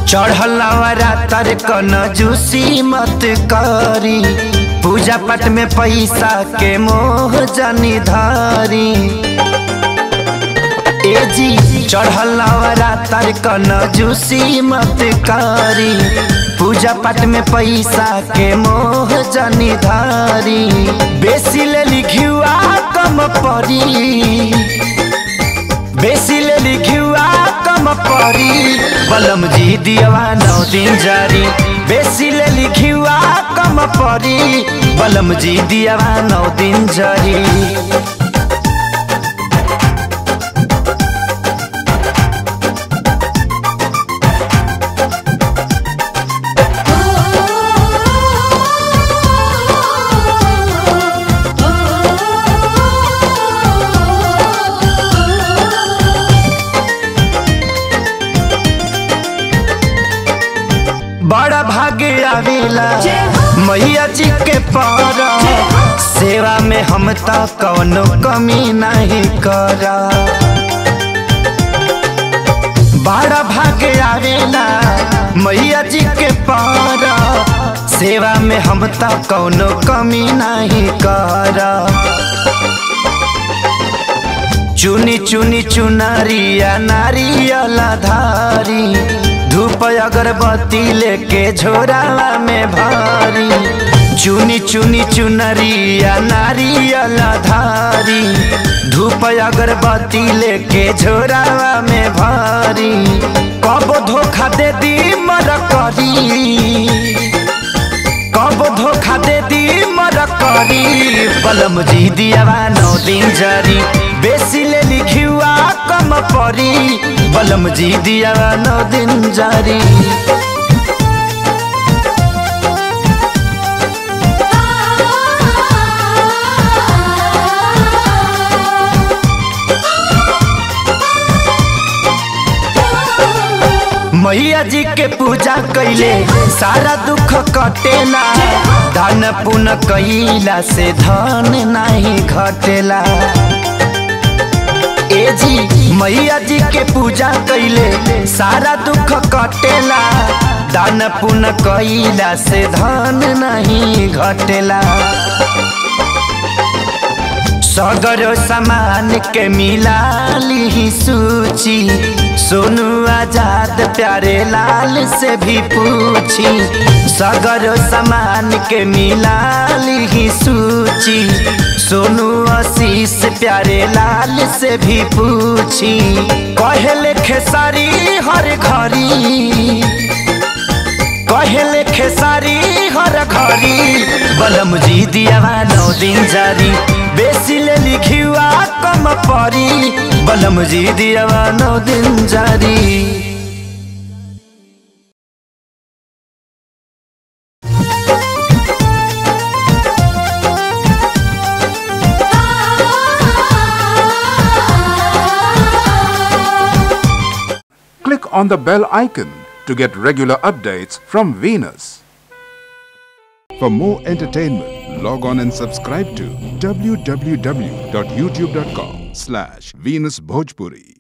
चढ़लवरा तर कन जूसी मत करी पूजा पाठ में पैसा के मोह जनी धारी ए जी चढ़लवरा तर कन जूसी मत करी पूजा पाठ में पैसा के मोह जनी धारी बेसी ले लिखुआ कम परी बेसी ले लिखुआ कम परी बलम जी दियवा नौ दिन जारी बेसी ले लिखुआ कम परी बलम जी दियवा नौ दिन जारी बड़ा भाग्य आवेला मैया जी के पारा सेवा में हम ता कौनो कमी नहीं करा बड़ा भाग्य आवेला मैया जी के पारा सेवा में हम ता कौनो कमी नहीं करा चुनी चुनी चुनरिया नारियल धारी धूप अगरबत्ती लेके झोरावा में भारी चुनी चुनी चुनरिया नारियल धारी धूप अगरबत्ती लेके झोरावा में भारी कब धोखा दे दी मर करी कब धोखा दे दी मर करी बलम जी दियावा नौ दिन जारी बेसी ले लिखुआ कम परी बलम जी दियावा नौ दिन जारी मैया जी के पूजा कैले सारा दुख कटेला धन पुन कैला से धन नहीं घटेला ए जी मैया जी के पूजा कैले सारा दुख कटेला दान पुन कैला से धन नहीं घटेला सगर सामान के मिला ली सूची सोनू आजाद प्यारे लाल से भी पूछी सगर सामान के मिला ली सूची सोनू आशीष प्यारे लाल से भी पूछी कहले खेसारी हर घरी कहले खेसारी हर घरी बलम जी दियावा नौ दिन जारी बेसी ले लिखुआ कम परी बलम जी दियावा नौ दिन जारी Click on the bell icon to get regular updates from Venus. For more entertainment, log on and subscribe to www.youtube.com slash Venus Bhojpuri.